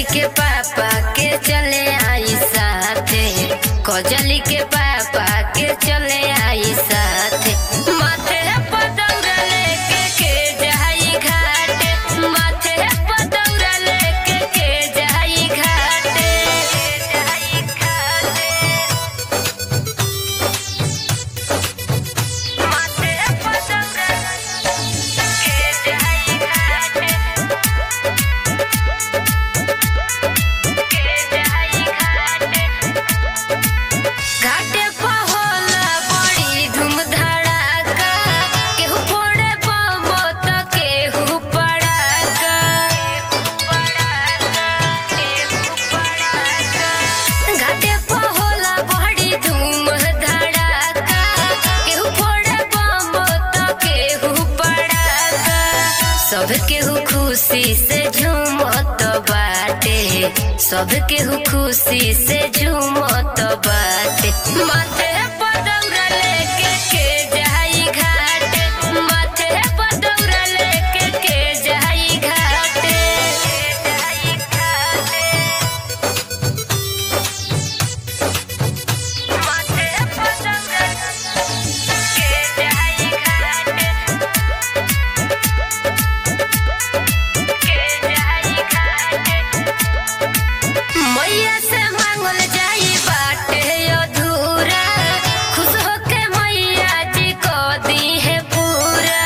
के पापा के चले आई साथे कजली के पापा के चले आई साथे माथे पर दौरा लेके के जाई घाटे माथे पर दौरा लेके के जाई घाटे जाई घाटे माथे पर दौरा के जाई घाटे घाटे पर होला बड़ी धूम धड़ाका केहू फोड़े बम त केहू पड़ाका घाटे पर होला बड़ी धूम धड़ाका केहू फोड़े बम त केहू पड़ाका सब केहू खुशी से झूमत बाटे सब केहू खुशी से झूमत बाटे माथे पर दौरा लेके के जाई घाटे माथे पर दौरा लेके के जाई घाटे जाई घाटे माथे पर दौरा के जाई घाटे मैया से मांगल जाई बाटे अधूरा खुश होके मैया जी को दी है पूरा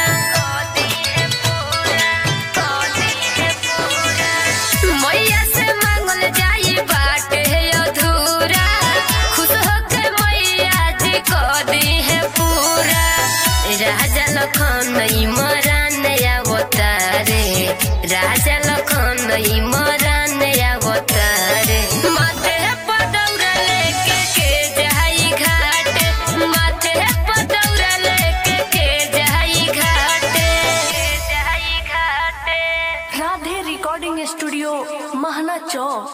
मैया से मांगल जाई बाटे अधूरा खुश होके मैया जी को दी है पूरा राजा लखन मरान अवतारे राजा लखन मरान अवतारे माथे पर दौरा लेके के जाई घाटे माथे पर दौरा लेके के जाई घाटे जाई घाटे राधे रिकॉर्डिंग स्टूडियो महना चौक